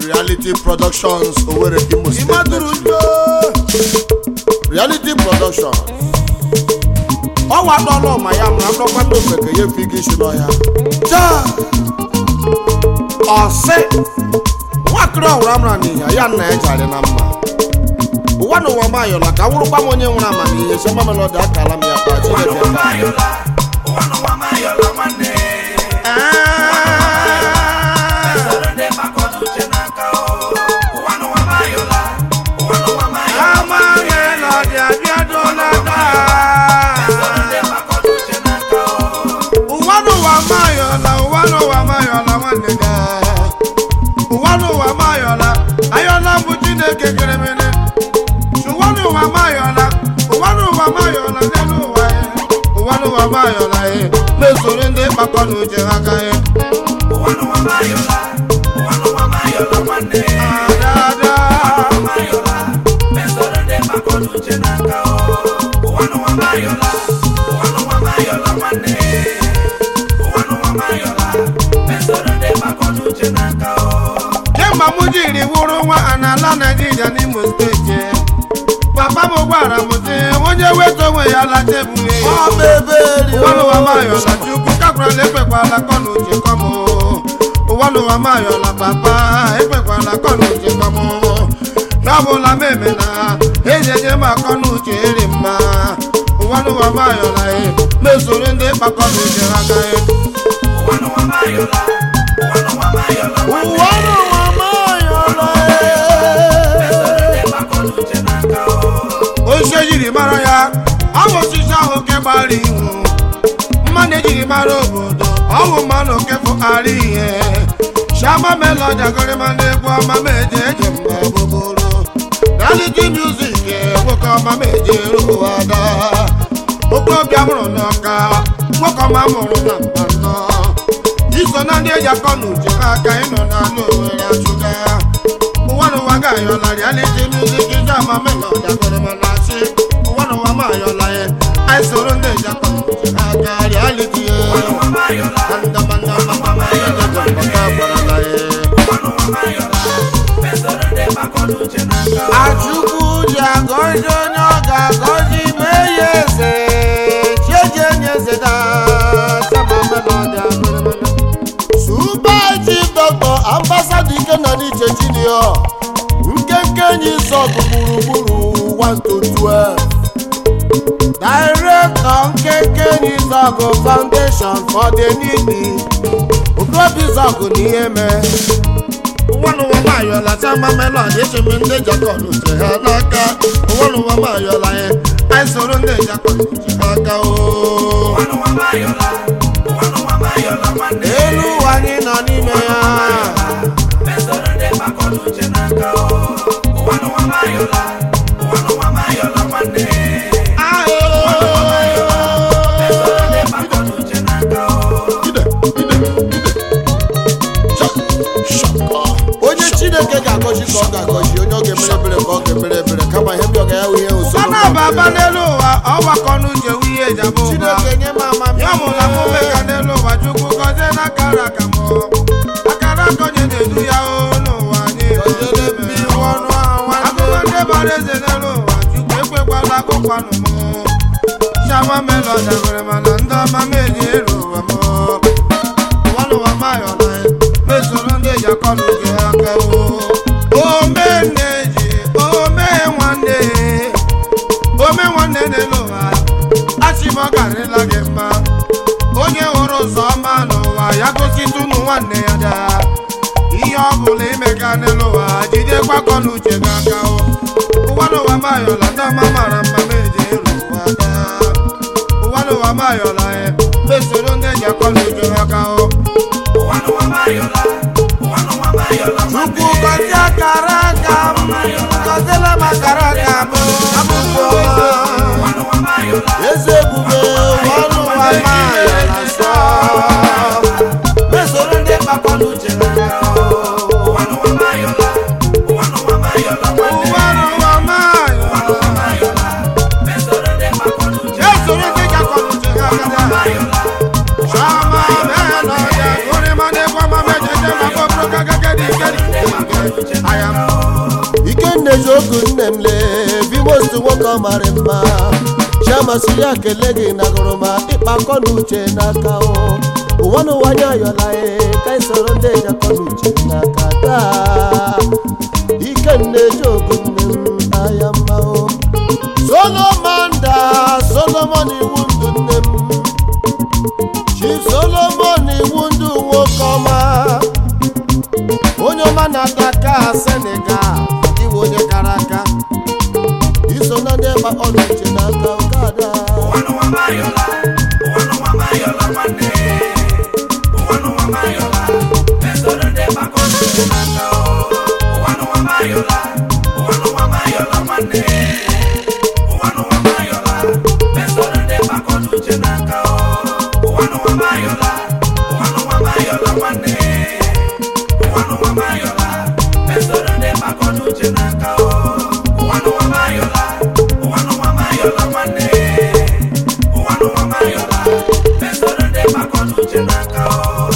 reality productions Owerri Imo State ịmadụrụ Nigeria. njo reality productions ọnwa dọlọ ma ya mara ndọkwa ndị ofeke ya efi gị isi n'ọhịa jaa ọsị nwakịrị ọhụrụ amara n'ihe ya nna ya jarị na mma ụwa na ụwa mayọla ka nwụrụkwa m onye nwere amamihe sọma melodi akala m ya kpa chineke mba ụwa n'ụwa mayọla ụwa n'ụwa mayọla nwanne ya ụwa n'ụwa mayọla ayọla bụ chineke kere mene ụwa n'ụwa mayọla ụwa n'ụwa mayọla n'elu ụwa ya ụwa n'ụwa mayọla ya na-esoro ndị kpakọ na uche ha aka ya ada kemgbe m jiri wụrụ nwa a n'ala naijiria n'imo steeti papa m gwara m sị onye weta onwe ya lata ebughe ya ọma eberi ụwa n'ụwa mayọla chukwu kakwara ekpekwala kọ na uche kọm ụwa n'ụwa mayọla papa ekpekwala kọ na uche kọm n'ọbụla m eme na ejeje m akọ na uche eri mma ụwa n'ụwa mayọla e mesoro ndị kpakọ na uche ha aka e ụwa n'ụwa mayọla ee. osisi ejiri mara ya ọ bụ osisi ahụ nke gbara ihu mmanụ ejiri mara obodo ọ bụ mmanụ nke fụkara ihe shama melodi agụrịma na-egwu ọma ma eje eje mgbe gbogbooro reality music nwoke ọma ma eje eru ada okorobịa mụrụ n'ọka nwoke ọma mụrụ na mbanọ iso na ndị eji akọ na uche ha aka ịnọ n'ala owere achụga ụwa n'ụwa ga-ayọla reality music ije ama melodi agụrịma na asị ụwa n'ụwa ma ayọla ya anyị soro ndị eji akọ na uche ha aka reality ya andamandamama ejeje mbata gwarala ya Achukwu ji agọzi onye ọ ga-agọzi mee ya eze chieji enye eze da sama melodi agụrịmana Super Chief Doctor Ambassador Ikenna Uche Junior nkenke enyi sọgụ gburugburu 1 to 12 Director nkenke enyi sọgụ Foundation for the Needy Okobi sọgụ n'ihe mee ụwa n'ụwa mayọla sama melodi echemi ndị jakọn uche ha n'aka ụwa n'ụwa mayọla ya anyị soro ndị jakọn uche ha aka o elu ụwa anyị nọ n'ime ya onye chineke ga-agọzi ka ọ ga-agọzi onye ọ ga-emere ebere ka ọ ga-emere ebere kama ihe ndị ọ ga-ya ihe usoro Sana baba n'elu ụwa ọgbakọ n'uche wu ihe jaba ụwa chineke nye m amamihe ya mụla mụme ka n'elu ụwa chukwu gọzie n'akara aka m akara aka onye na-edu ya o n'ụwa anyị Gọziere m iwu ọnụ ahụ nwanne. akụkọ ndị bara eze n'elu ụwa chukwu ekwekwala akụkwanụ m shama melodi agụrị mana ndị ọma m eji eru ụwa m ụwa n'ụwa mayọla mesoro ndị eji akọ n'uche ha aka o ome nne ji ome nwanne ome nwanne n'elu ụwa achị m ọ garịla gị mma onye hụrụ ụzọ ọma n'ụwa ya gositụ ụmụ nwanne ya daa ihe ọ bụla imega n'elu ụwa jidekwa akọ n'uche gị aka o ụwa n'ụwa mayọla ndị ọma mara mma ma eji eru ụwa daa ụwa n'ụwa mayọla ya mesoro ndị eji akọ n'uche ha aka o Chukwu gọzie akara aka m gọziela m akara aka m abụbụ eze ebube ụwa ọnụ ụwa mayọla sọ mesoro ndị kpakọ n'uche ha ụwa n'ụwa mayọla esoro ndị eji akọ n'uche ha aka daa Shama melody, guri mane kwa mame jeje mako broka gagadi gadi. aya m ikenna eziokwu nne m lee bimost nwoke ọ mara mma chiamasị ya kele gị na gụrụma ịkpa akọ na uche n'aka o ụwa n'ụwa nye ayọla e ka anyị soro ndị eji akọ na uche n'aka taa ikenna eziokwu nne m aya mma o solomon da solomon iwu ndụ nne m chief solomon iwu ndụ nwoke ọma onye ọma na-ata aka senegal iwe onye kara aka iso na ndị gba ọrụ uche n'aka ụkada Uche n'aka o